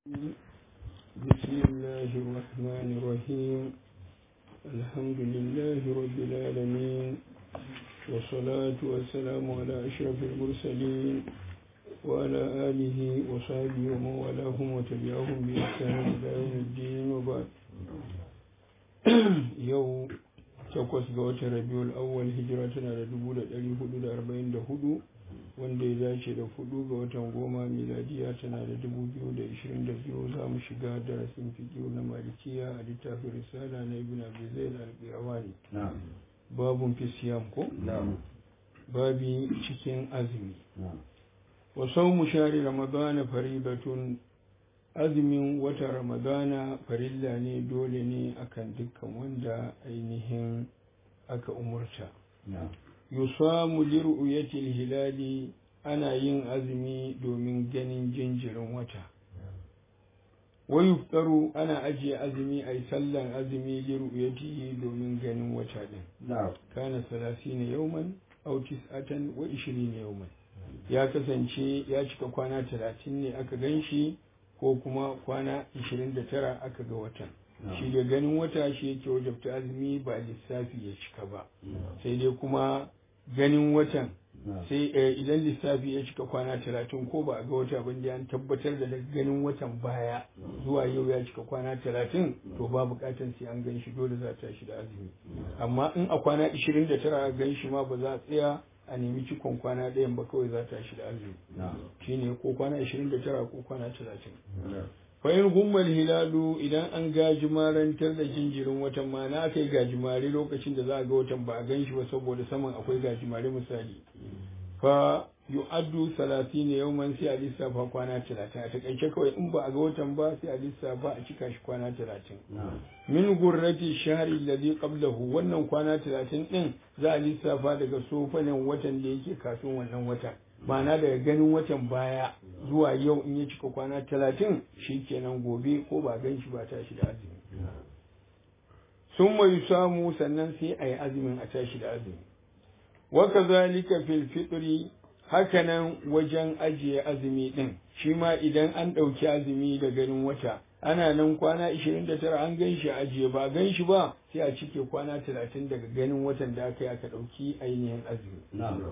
بسم الله الرحمن الرحيم الحمد لله رب العالمين والصلاة والسلام على أشرف المرسلين وعلى آله وصحبه ومن والاهم وتبعهم بإحسان إلى يوم الدين وبعد يوم takwas ga watan rabiul awwal hijira tana da dubu da ɗari hudu da arba'in da hudu wanda ya dace da hudu ga watan goma miladiya tana da dubu biyu da ishirin da biyu za mu shiga darasin fikiyu na malikiya a littafin risala na ibn abi zaid al-qirawani babun fi siyam ko babi cikin azumi wa sawmu shahri ramadana faridatun azumin wata ramadana farilla ne dole ne akan dukkan wanda ainihin aka umurta yusamu liru'yatil hilali ana yin azumi domin ganin jinjirin wata wa yuftaru ana ajiye azumi ai sallan azumi liru'yatihi domin ganin wata din kana salasina yawman aw tis'atan wa 20 yawman ya kasance ya cika kwana talatin ne aka ganshi ko kuma kwana 29 aka ga watan shi da ganin wata shi yake wajabta azumi ba lissafi ya cika ba sai dai kuma ganin watan sai idan lissafi ya cika kwana 30 ko ba a ga wata ba an tabbatar da ganin watan baya zuwa yau ya cika kwana 30 to ba bukatan sai an gan shi dole za ta shi da azumi amma in a kwana 29 a gan shi ma ba za a tsaya a nemi cikon kwana ɗayan ba kawai za ta shi da azumi shi ne ko kwana 29 ko kwana 30 fa'in gummal hilalu idan an gajimarantar da jinjirin watan ma na kai gajimare lokacin da za a ga watan ba a gan shi ba saboda saman akwai gajimare misali fa yu'addu salatin yawman sai a lissafa kwana talatin a takaice kawai in ba a ga watan ba sai a lissafa a cika shi kwana talatin min gurrati shahri alladhi qablahu wannan kwana talatin din za a lissafa daga sofanin watan da yake kafin wannan watan ma'ana daga ganin watan baya zuwa yau in ya cika kwana talatin shi kenan gobe ko ba gan shi ba tashi da azumi sun mai samu sannan sai a yi azumin a tashi da azumi waka zalika fil fitri hakanan wajen ajiye azumi din shi ma idan an ɗauki azumi da ganin wata ana nan kwana 29 an gan shi ajiye ba gan shi ba sai a cike kwana 30 daga ganin watan da aka yi aka ɗauki ainihin azumi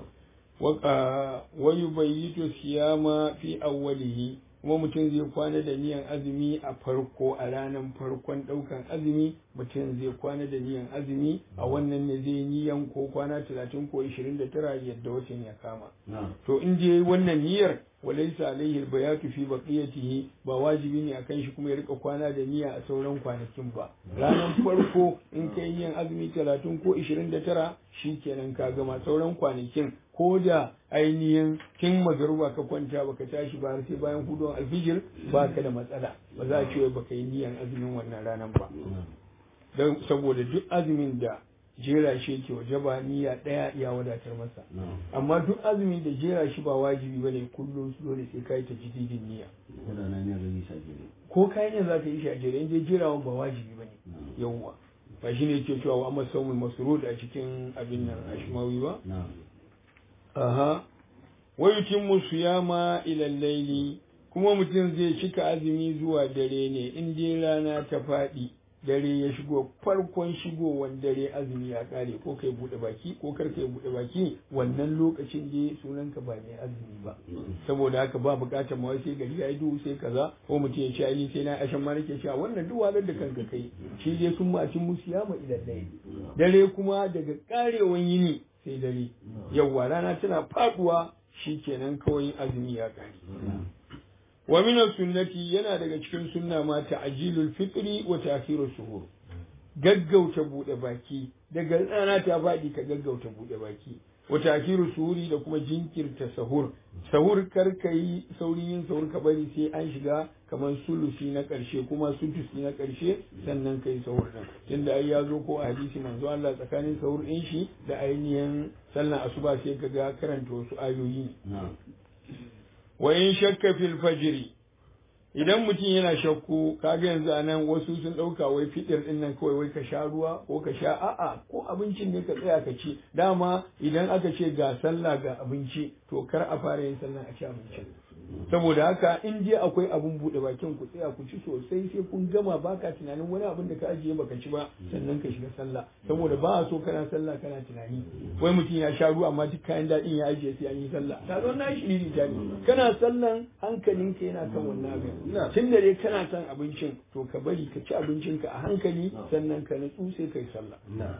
wa yubayyitu siyama fi awwalihi kuma mutum zai kwana da niyan azumi a farko a ranar farkon ɗaukan azumi mutum zai kwana da niyan azumi a wannan ne zai niyan ko kwana talatin ko ishirin da tara yadda watan ya kama to in je wannan niyyar walaisa alaihi bayatu fi baqiyatihi ba wajibi ne akan shi kuma ya rika kwana da niyya a sauran kwanakin ba ranar farko in kai niyan azumi talatin ko ishirin da tara kenan ka gama sauran kwanakin ko da ainihin kin magaruba ka kwanta baka tashi ba sai bayan hudon alfijir ba ka da matsala ba za a ce baka yi niyan azumin wannan ranar ba don saboda duk azumin da jera shi yake waje ba niyya ɗaya ya wadatar masa amma duk azumin da jera shi ba wajibi bane kullum su dole sai kai ta jididin niyya ko kai ne za ka yi shi a jere in je jerawan ba wajibi bane yawwa ba shine yake cewa wa amma saumul masrud a cikin abin nan ashmawi ba aha wa yutimmu siyama ila layli kuma mutum zai cika azumi zuwa dare ne in dai rana ta faɗi dare ya shigo farkon shigowar dare azumi ya kare ko kai bude baki ko kar kai bude baki wannan lokacin da sunan ka ba mai azumi ba saboda haka ba bukatar ma sai gari yayi duhu sai kaza ko mutum ya ce ai sai na ashan ma nake cewa wannan duk walar da kanka kai shi dai sun ma cin musu yama idan dare dare kuma daga karewan yini sai dare yawwa rana tana faduwa shikenan kawai azumi ya kare wa min sunnati yana daga cikin sunna ma ta'jilul fitri wa ta'khirus suhur gaggauta bude baki daga rana ta faɗi ka gaggauta bude baki wa ta'khirus suhuri da kuma jinkirta sahur sahur kar kai saurin yin sahur ka bari sai an shiga kamar sulusi na ƙarshe kuma sudusi na ƙarshe sannan kai sahur din tunda ai ya zo ko a hadisi manzo Allah tsakanin sahur din shi da ainihin sallan asuba sai kaga karanta wasu ayoyi wa in shakka fil fajri idan mutum yana shakku kaga yanzu anan wasu sun dauka wai fitir din nan kawai wai ka sha ruwa ko ka sha a'a ko abincin ne ka tsaya ka ci dama idan aka ce ga sallah ga abinci to kar a fara yin sallah a ci abincin saboda haka in je akwai abun buɗe bakin ku tsaya ku ci sosai sai kun gama baka tunanin wani abin da ka ajiye baka ci ba sannan ka shiga sallah saboda ba a so kana sallah kana tunani wai mutum ya sha ruwa amma duk kayan daɗin ya ajiye sai an yi sallah ta zo na shi ne kana sallan hankalinka yana kan wannan abin tun da dai kana son abincin to ka bari ka ci abincinka a hankali sannan ka natsu sai kai sallah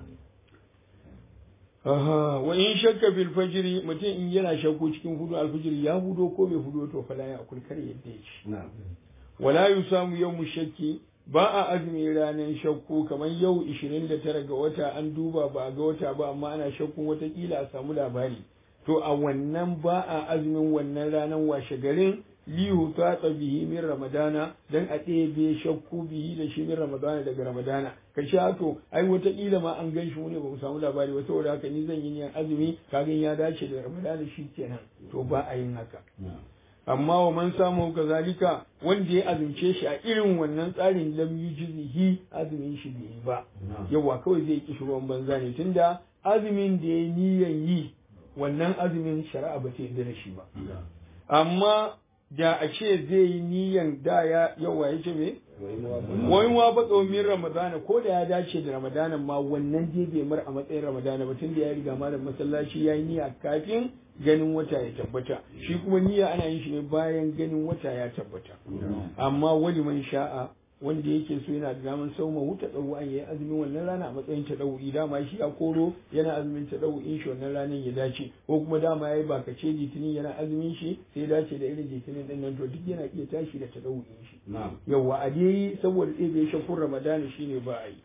Aha, wa in shakka fil fajri mutum in yana shakku cikin hudu alfajiri ya hudo ko bai hudo to fala ya akul kar yadda ya ci. Wala yusamu yawmu shakki ba a azumi ranar shakku kamar yau 29 ga wata an duba ba a ga wata ba amma ana shakkun watakila a samu labari. To a wannan ba a azumin wannan ranar washe garin lihu tatsa bihi min ramadana dan a ɗebe shakku bihi da shi min ramadana daga ramadana ka sha to ai wataƙila ma an gan shi ne ba mu samu labari ba saboda haka ni zan yi niyan azumi kagan ya dace da ramadana shi kenan to ba a yin haka amma wa man samu kazalika wanda ya azumce shi a irin wannan tsarin lam yujzihi azumin shi bai yi ba yawa kawai zai ki ruwan banza ne tunda azumin da ya niyan yi wannan azumin shari'a ba ta yarda da shi ba amma da a ce zai yi niyan da ya yawa ya ce me wani ma ba min ramadana ko da ya dace da ramadana ma wannan je bai mar a matsayin ramadana ba tun da ya riga malam masallaci ya yi niyya kafin ganin wata ya tabbata shi kuma niyya ana yin shi ne bayan ganin wata ya tabbata amma wani man sha'a wanda yake so yana da daman sauma wuta tsawo an yi azumin wannan rana a matsayin ta ɗau'i dama shi a koro yana azumin ta ɗau'in shi wannan ranar ya dace ko kuma dama ya yi bakace litinin yana azumin shi sai dace da irin litinin ɗin nan to duk yana iya tashi da ta ɗau'in shi yawa a dai saboda ɗaya bai shakun ramadana shine ba a yi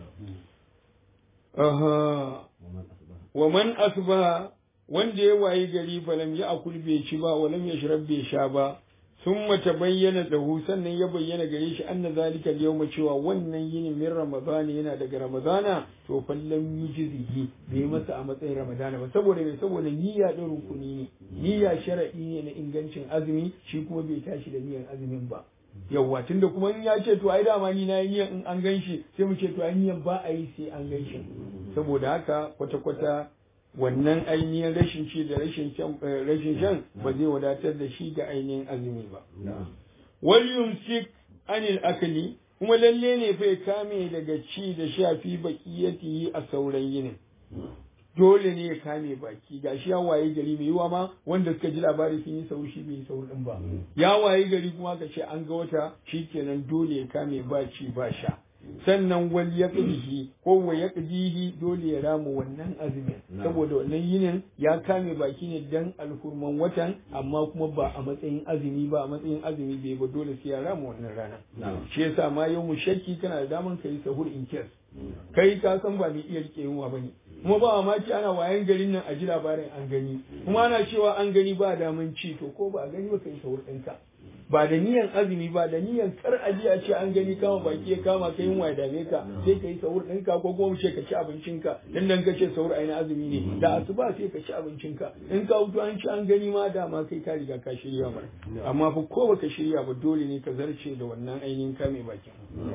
aha wa man asba wanda ya wayi gari falam ya akul bai ci ba walam ya shirab bai sha ba sun mata bayyana lahu sannan ya bayyana gare shi anna zalika yawma cewa wannan yini min ramadana yana daga ramadana to fallan yujzihi bai masa a matsayin ramadana ba saboda me saboda niyya din rukuni ne niyya shar'i ne na ingancin azumi shi kuma bai tashi da niyyar azumin ba yawwa tunda kuma in ya ce to ai dama ni na yi niyyar in an gan shi sai mu ce to ai niyyar ba a yi sai an gan shi saboda haka kwata kwata wannan ainihin rashin ci da rashin shan ba zai wadatar da shi ga ainihin azumi ba. Wal yumsik anil akali kuma lalle ne fa ya kame daga ci da sha fi baqiyatihi a sauran yinin. Dole ne ya kame baki ga shi ya waye gari mai yiwa ma wanda suka ji labari sun yi sauri shi bai yi sauri din ba. Ya waye gari kuma ka ce an ga wata shikenan dole ya kame ba ci ba sha. sannan wal yaqdihi ko wa yaqdihi dole ya rama wannan azumin saboda wannan yinin ya kame baki ne dan alhurman watan amma kuma ba a matsayin azumi ba a matsayin azumi bai ba dole sai ya rama wannan rana shi yasa ma yau mu shakki kana da daman kai sahur in kes kai ka san ba mai iya rike yunwa bane kuma ba mamaki ana wayan garin nan a ji labarin an gani kuma ana cewa an gani ba daman ci to ko ba a gani ba kai sahur ɗinka ba da niyan azumi ba da niyan kar aji a ce an gani kama baki ya kama ka yin ya dame ka sai ka yi sahur ɗinka ko kuma ce ka ci abincinka dan dan ka ce sahur ai na azumi ne da asuba sai ka ci abincinka in ka hutu an ci an gani ma dama kai ka riga ka shirya mar amma fa ko baka shirya ba dole ne ka zarce da wannan ainihin kame bakin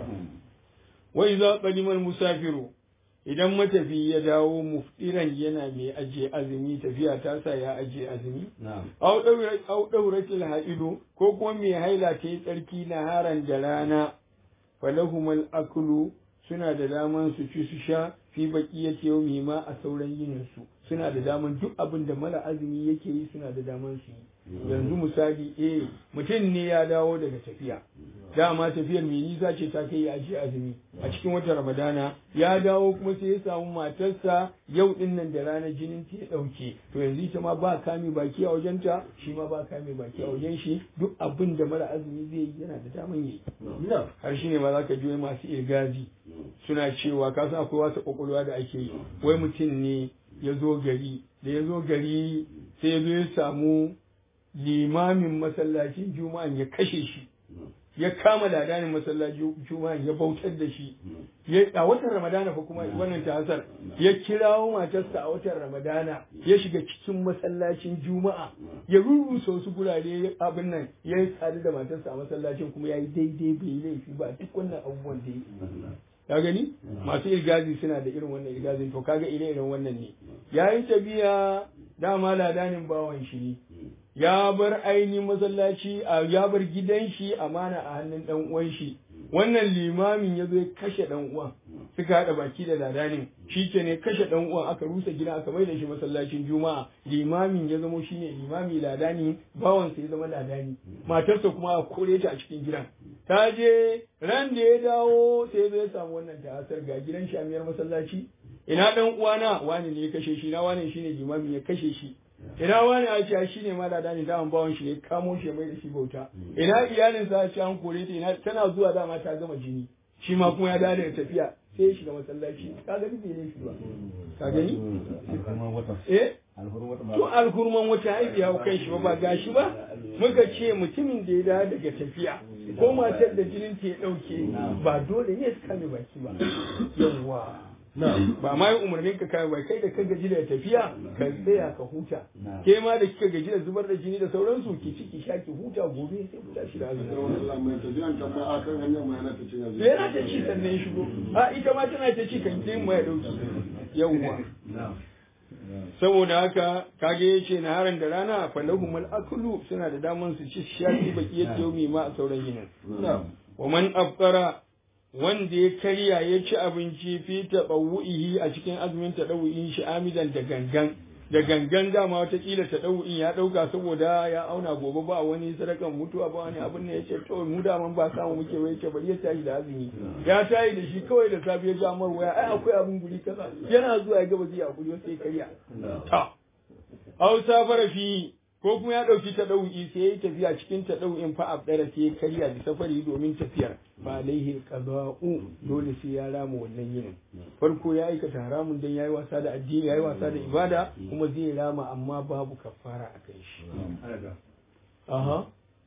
wa idza qadima musafiru idan matafi ya dawo muftiran yana mai ajiye azumi tafiya ta sa ya ajiye azumi au ɗauratil ha'idu ko kuma mai haila ta yi tsarki na haran da rana falahumal akulu suna da daman su ci su sha fi baqiyati yawmi ma a sauran yinin su suna da daman duk abin da mara azumi yake yi suna da daman su yi yanzu misali eh mutum ne ya dawo daga tafiya dama tafiyar mai nisa ce ta kai aji azumi a cikin watan ramadana ya dawo kuma sai ya samu matarsa yau din nan da ranar jinin ta ya dauke to yanzu ita ma ba kame baki a wajenta shi ma ba kame baki a wajen shi duk abin da mara azumi zai yi yana da daman yi har shi ne ma za ka ji masu irgazi suna cewa ka san akwai wasu kwakwalwa da ake yi wai mutum ne ya zo gari da ya zo gari sai ya zo ya samu limamin masallacin juma'an ya kashe shi ya kama ladanin masallacin juma'an ya bautar da shi a watan ramadana fa kuma wannan ta hasar ya kirawo matarsa a watan ramadana ya shiga cikin masallacin juma'a ya rubuta wasu gurare abin nan ya yi tsari da matarsa a masallacin kuma ya yi daidai bai yi laifi ba duk wannan abubuwan da ya ka gani masu irgazi suna da irin wannan irgazin to kaga ire iren wannan ne yayin tafiya dama ladanin bawan shi ne ya bar ainihin masallaci a ya bar gidan shi amana a hannun dan uwan shi wannan limamin ya zo ya kashe dan uwan suka haɗa baki da ladanin shi ke ne kashe dan uwan aka rusa gidan aka mai da shi masallacin juma'a limamin ya zamo shine limami ladani bawansa ya zama ladani matarsa kuma a kore ta a cikin gidan ta je ran da ya dawo sai zai samu wannan ta'asar ga gidan shi amiyar masallaci ina dan uwana wani ne ya kashe shi na wani shine limamin ya kashe shi ina wani a ce shi ne malada ne daman bawan shi ne kamo shi mai da shi bauta ina iyalin sa ce an kore ta ina tana zuwa dama ta gama jini shi ma kuma ya dawo da tafiya sai ya shiga masallaci ka gani bai ne shi ba ka gani eh to alkurman wata haifi hau kai shi ba ba gashi ba muka ce mutumin da ya dawo daga tafiya ko matar da jinin ta ya dauke ba dole ne su kame baki ba yawwa ba ma yi umarnin ka kai bai kai da ka gaji da tafiya ka tsaya ka huta ke ma da kika gaji da zubar da jini da sauransu ki ciki sha ki huta gobe sai ku tashi da azumi yana ta ci sannan ya shigo a ita ma tana ta ci kan kin mai dauki yawwa saboda haka kage yace na haran da rana falahumul aklu suna da daman su ci shafi baki yake yau ma a sauran yinin wa man afqara wanda ya karya ya ci abinci fi taɓawu'ihi a cikin azumin taɗawu'in shi amidan da gangan da gangan dama watakila taɗawu'in ya ɗauka saboda ya auna gobe ba wani sadakan mutuwa ba wani abin ne ya ce to mu daman ba samu muke wai ce bari ya tashi da azumi ya tashi da shi kawai da safe ya ja mar waya ai akwai abin guri kaza yana zuwa ya gaba zai hakuri sai karya ta au safara fi ko kuma ya ɗauki ta ɗau'i sai ya yi tafiya cikin ta ɗau'in fa abdara sai ya karya da safari domin tafiyar fa alaihi qada'u dole sai ya rama wannan yinin farko ya aikata haramun dan yayi wasa da addini yayi wasa da ibada kuma zai rama amma babu kafara a kai shi aha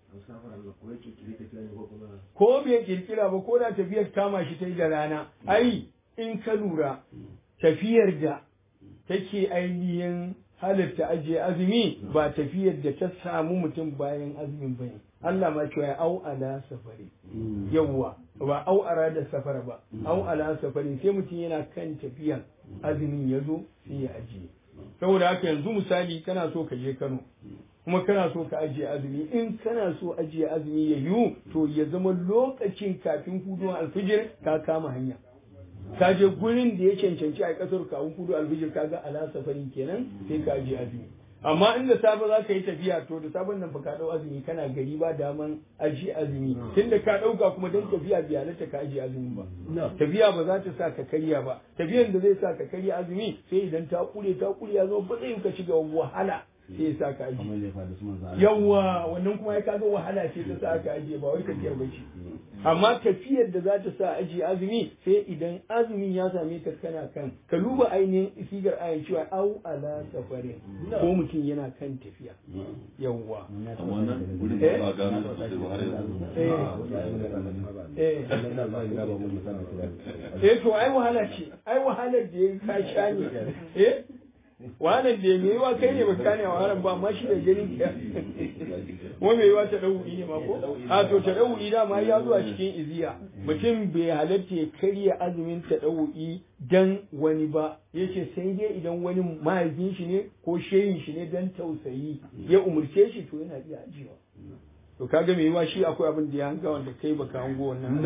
ko bai kirkira ba ko da tafiyar kama shi ta yi da rana ai in ka lura tafiyar da take ainihin halitta ajiye azumi ba tafiyar da ta samu mutum bayan azumin bane Allah ma cewa ya au ala safari yawwa ba au ara da safara ba au ala safari sai mutum yana kan tafiyan azumin ya zo sai ya ajiye saboda haka yanzu misali kana so ka je Kano kuma kana so ka ajiye azumi in kana so ajiye azumi ya yiwu to ya zama lokacin kafin huduwan alfijir ka kama hanya ka je gurin da ya cancanci a kasar ka hudu alfijir ka ga ala safarin kenan sai ka ajiye azumi amma in da safe za ka yi tafiya to da sabon nan fa ka dau azumi kana gari ba daman ajiye azumi tunda ka dauka kuma dan tafiya bai halatta ka ajiye azumi ba tafiya ba za ta sa ka karya ba tafiyan da zai sa ka karya azumi sai idan ta kure ta kure ya zo ba zai ka shiga wahala sai ya sa ka ajiye yawa wannan kuma ya kaga wahala ce ta sa ka ajiye ba wai tafiyar ba ce amma tafiyar da za ta sa ajiye azumi sai idan azumin ya same ka kana kan ka duba ainihin sigar ayan cewa au ala safarin ko mutum yana kan tafiya yawa eh to ai wahala ce ai wahalar da ya ka sha ne eh wannan da mai yiwa kai ne baka ne wahalar ba amma shi da ganin ka wa mai yiwa ta dauri ne ma ko a to ta dauri da ma ya zuwa cikin iziya mutum bai halatta ya karya azumin ta dauri dan wani ba yace sai dai idan wani mahaifin shi ne ko shehin shi ne dan tausayi ya umurce shi to yana iya ajiyewa to kaga mai yiwa shi akwai abin da ya hanga wanda kai baka hango wannan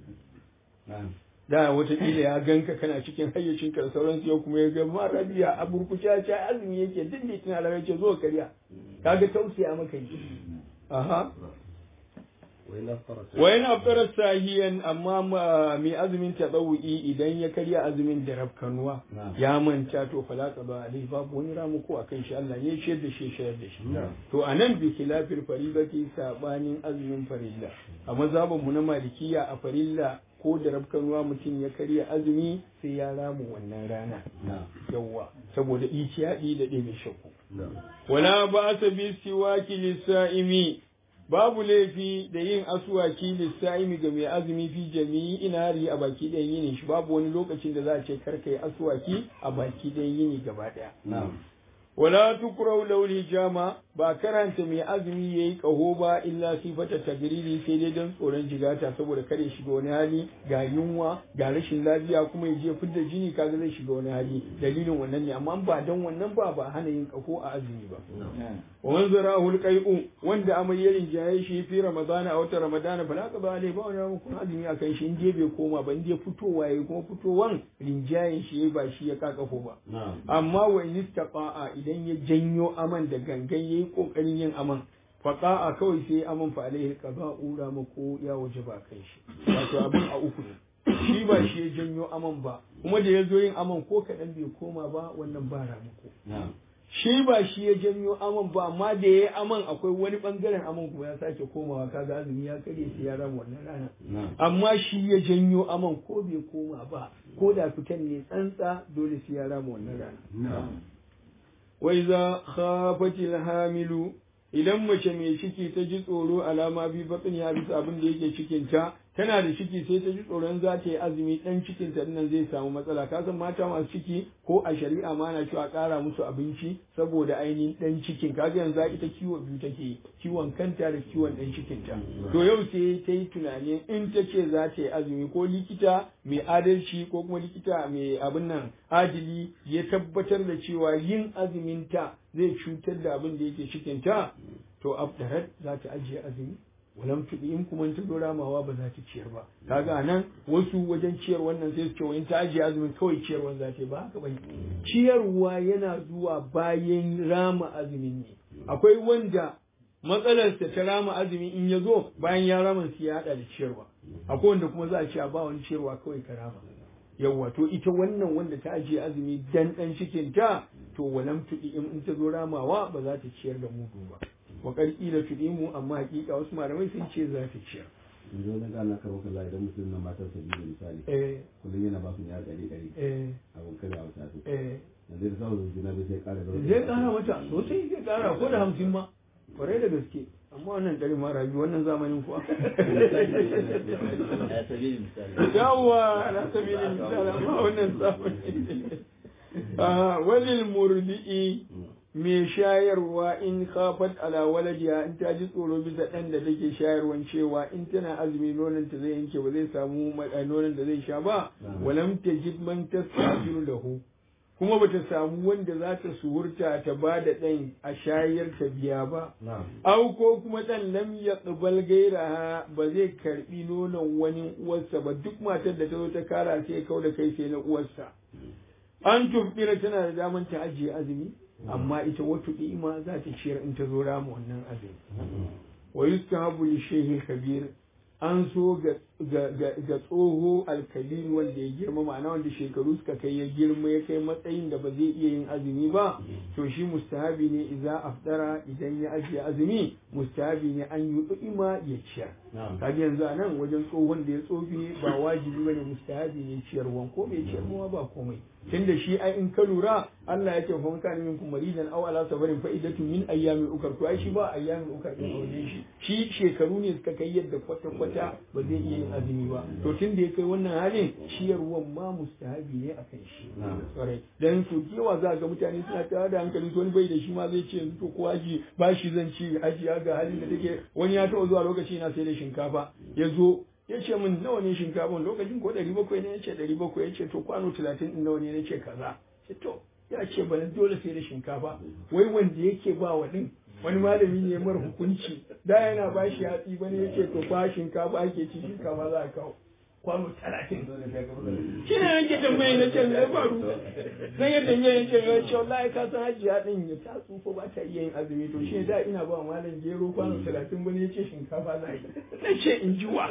da watakila ya ganka kana cikin hayyacin ka da sauransu yau kuma ya ga ma rabiya a burkuce ce azumi yake duk da tana da ce zo karya kaga tausaya maka yi aha wa yana afkara sahiyan amma mai azumin tadawu'i idan ya karya azumin da rafkanuwa ya manta to falaka ba alai babu wani ramuko a kan shi Allah ne shayar da shi shayar da shi to anan bi khilafil faridati sabanin azumin farilla a mazhabin mu na malikiya a farilla ko da rafkanuwa mutum ya karya azumi sai ya ramu wannan rana yawwa saboda iciyaɗi da ɗebe shakku wala ba sa bi siwaki lissa'imi babu laifi da yin asuwaki lissa'imi ga mai azumi fi jami'i inari a baki ɗayan yini shi babu wani lokacin da za a ce karka yi asuwaki a baki ɗayan yini gaba ɗaya wala tukurau lauli jama ba karanta mai azumi yayi kaho ba illa sifata tagriri sai dai don tsoron jigata saboda kare shiga wani hali ga yunwa ga rashin lafiya kuma ya je fidda jini kaga zai shiga wani hali dalilin wannan ne amma ba don wannan ba ba hana yin kaho a azumi ba wa man zarahu alqai'u wanda amai ya rinjaye shi fi ramadana a wata ramadana bala ka ba ne ba wani hukun azumi akan shi in je bai koma ba in je fitowa yayi kuma fitowan rinjayen shi ba shi ya kakafo ba amma wa in istaqa'a idan ya janyo aman da gangan yayi kokarin yin aman faqa'a kawai sai aman fa alaihi qada'u rama ko ya waje ba kai shi wato abin a uku ne shi ba shi ya janyo aman ba kuma da ya zo yin aman ko kaɗan bai koma ba wannan ba ramako shi ba shi ya janyo aman ba amma da ya yi aman akwai wani bangaren aman kuma ya sake komawa kaga azumi ya karye sai ya rama wannan rana amma shi ya janyo aman ko bai koma ba ko da fitan ne tsantsa dole sai ya rama wannan rana wa iza khafatil hamilu idan mace mai ciki ta ji tsoro alama bi batsin ya bisa abin da yake cikinta tana da ciki sai ta ji tsoron za ta yi azumi dan cikin ta nan zai samu matsala ka san mata masu ciki ko a shari'a ma na cewa ƙara musu abinci saboda ainihin dan cikin kaga yanzu ita kiwo biyu take kiwon kanta da kiwon dan cikin ta to yau sai ta yi tunani in ta ce za ta yi azumi ko likita mai adalci ko kuma likita mai abin nan adili ya tabbatar da cewa yin azumin ta zai cutar da abin da yake cikin ta to abdarat za ta ajiye azumi walam tudi in kuma ta zo ramawa ba za ta ciyar ba kaga nan wasu wajen ciyar wannan sai su ce in ta ajiye azumin kawai ciyarwan za ta yi ba haka bane ciyarwa yana zuwa bayan rama azumin ne akwai wanda matsalarsa ta rama azumi in ya zo bayan ya rama su ya hada da ciyarwa akwai wanda kuma za a ce ba wani ciyarwa kawai ka rama yawwa to ita wannan wanda ta ajiye azumi dan dan cikin ta to walam tudi in ta zo ramawa ba za ta ciyar da mudu ba wa karki da tudi mu amma hakika wasu malamai sun ce za ta ciyar yanzu na gana karo kaza idan mutum na matar sa biyu misali eh kullum yana ba su ne a ɗari ɗari eh abin kada a wata su eh yanzu da samun juna bai sai ƙara da zai kara mata sosai zai kara ko da hamsin ma kwarai da gaske amma wannan ɗari mara biyu wannan zamanin kuwa yawwa ala sabilin misali amma wannan zamani Ah, walil murdi'i mai shayarwa in khafat ala waladiha in ta ji tsoro bisa ɗan da take shayarwan cewa in tana azumi nonon ta zai yanke ba zai samu ma- nonon da zai sha ba walam tajid man tastajiru lahu kuma bata samu wanda za ta suhurta ta ba da ɗan a shayar ta biya ba au ko kuma ɗan lam ya tsibal gairaha ba zai karɓi nonon wani uwarsa ba duk matar da ta zo ta kara sai kau da kai sai na uwarsa an tufɗira tana da daman ta ajiye azumi amma ita wata ima za ta ciyar in ta zo rama wannan azumi wa yustahabu li shehi kabir an so ga ga ga, ga tsoho alkalin wanda ya girma ma'ana wanda shekaru suka kai ya girma ya kai matsayin da ba zai iya yin azumi ba to shi mustahabi ne idza afdara idan ya ajiye azumi mustahabi ne an yi ima ya ciyar kaga yanzu a nan wajen tsohon da ya tsofi ba wajibi bane mustahabi ne ciyarwan ko bai ciyarwa ba komai tunda shi ai in ka lura Allah ya ce fa man kana minkum maridan aw ala safarin fa idatu min ayyami ukar to ai shi ba ayyami ukar din aure shi shi shekaru ne suka kai yadda kwata kwata ba zai iya yin azumi ba to tunda ya kai wannan halin ciyarwan ma mustahabi ne akan shi kwarai dan su kewa za ga mutane suna tare da hankali wani bai da shi ma zai ce yanzu to ko aji ba shi zan ci ajiya ga halin da take wani ya taɓa zuwa lokaci na sai da shinkafa ya zo ya ce min nawa ne shinkafan lokacin ko ɗari bakwai ne ya ce ɗari bakwai ya ce to kwano talatin ɗin nawa ne na ce kaza ce to ya ce bana dole sai da shinkafa wai wanda yake ba wa ɗin wani malami ne mara hukunci da yana ba shi hatsi bane ya ce to ba shinkafa ake ci shinkafa za a kawo kwano talatin shi ne yake tambaye na ce ya faru zan yadda ya yi ce ya ce wallahi ka san hajiya din ya ta tsufa ba ta iya yin azumi to shi da ina ba malam gero kwano talatin bane ya ce shinkafa za yi na ce in ji wa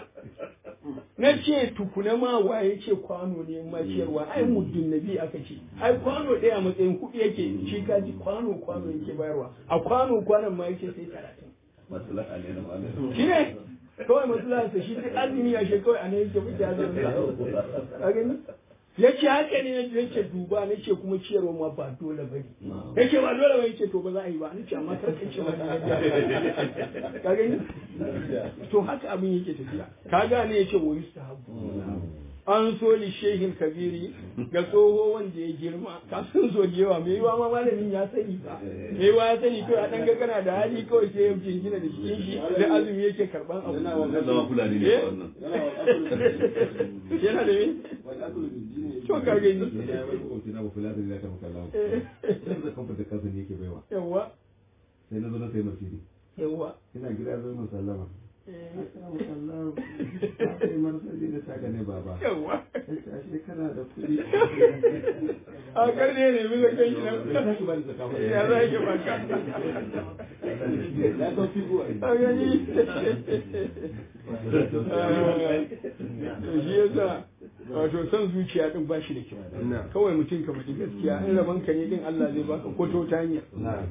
na ce tukuna ma wa ya ce kwano ne ma ciyarwa ai muddin nabi aka ce ai kwano ɗaya matsayin kuɗi yake shi ka ji kwano kwano yake bayarwa a kwano kwanon ma yake sai talatin shi ne kawai matsalarsa shi duk azumi ya shi kawai a nan yake fita da a gani ya ce haka ne ya ce duba na ce kuma ciyarwa ma ba dole ba ne ya ce ba dole ba ya ce to ba za a yi ba na ce amma kar ka ce mata ka gani to haka abin yake tafiya ka gane ya ce wa yustahabu an so li shehin kabiri ga tsoho wanda ya girma ka san so yawa mai yiwa ma malamin ya sani ba mai yiwa ya sani kawai a dan ga kana da hali kawai sai ya jingina da cikin shi da azumi yake karban abu Yana wa zama fulani ne Eh? wannan yana da me wani asulu bin jini to ka gani ne ya wani makwabci na bafu ladin ya tafi kallon sai da kamfata kansa ne yake baiwa yawa sai na zo na sai masiri yawa ina gida zo mun sallama eh, Assalamu alaikum. Ba sai martani da taka ne baba. yawa Sai ashe kana da kuɗi. a karne ne bisa kai shi Ya nan tashi ba da zaka ba. ya za ki baka Ya ɗau figo a a gani shi yasa wato son zuciya din ba shi da kyau kawai mutum ka faɗi gaskiya in rabon ka ne din Allah zai baka ko ta wata hanya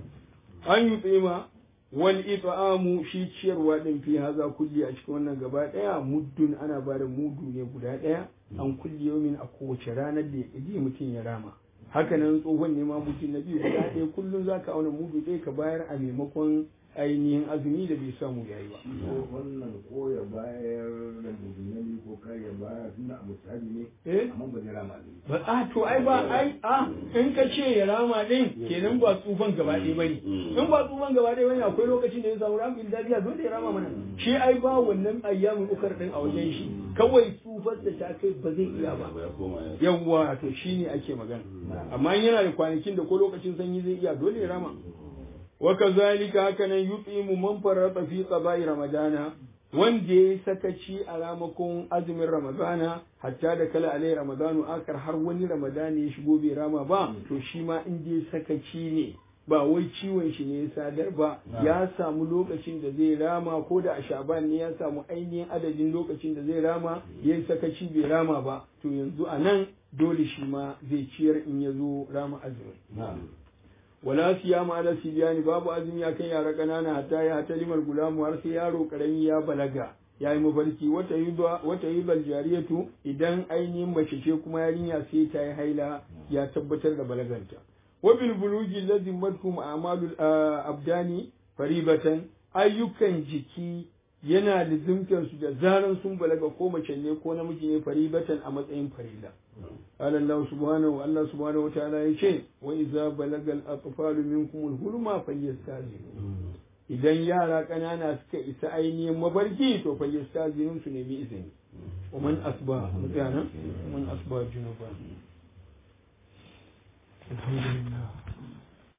an yi tsima wal it'amu shi ciyarwa din fi haza kulli a cikin wannan gaba daya muddun ana ba da mudu ne guda daya an kulli yawmin a kowace ranar da ya ƙi mutum ya rama haka nan tsohon ne ma mutum na biyu guda ɗaya kullum za ka auna mudu ɗaya ka bayar a maimakon ainihin azumi da bai samu yayi ba wannan ko ya bayar da musulmi ko kai ya bayar tunda a misali ne eh amma ba zai rama ne ba a to ai ba ai a in ka ce ya rama din kenan ba tsufan gaba ɗaya bane in ba tsufan gaba ɗaya bane akwai lokacin da ya samu ramin dadiya dole ya rama mana shi ai ba wannan ayyamin ukar din a wajen shi kawai tsufar da ta kai ba zai iya ba ya koma ya yawwa to shine ake magana amma in yana da kwanakin da ko lokacin sanyi zai iya dole ya rama wa kazalika haka nan yutimu man farata fi qada'i ramadana wanda ya sakaci a ramakon azumin ramadana hatta da kala alai ramadanu akar har wani ramadana ya shigo bai rama ba to shi ma in dai sakaci ne ba wai ciwon shi ne ya sadar ba ya samu lokacin da zai rama ko da a shaban ne ya samu ainihin adadin lokacin da zai rama ya yi sakaci bai rama ba to yanzu a nan dole shi ma zai ciyar in ya zo rama azumin wala siyama ala sibiyani babu azumi ya kan yara kanana hatta ya hata limar gulamu har sai yaro karami ya balaga ya yi mafarki wata yi wata yi jariyatu idan ainihin mace ce kuma yarinya sai ta yi haila ya tabbatar da balaganta wa bil bulugi lazim madhum a'malul abdani faribatan ayyukan jiki yana lizimtar su da zaran sun balaga ko mace ne ko namiji ne faribatan a matsayin farila قال الله سبحانه الله سبحانه وتعالى يشي وإذا بلغ الأطفال منكم الهلم فليستاذنوا idan yara ƙanana suka isa ainihin mabarki to fa yastazinu su nemi izini wa man asba mutana man asba junuba alhamdulillah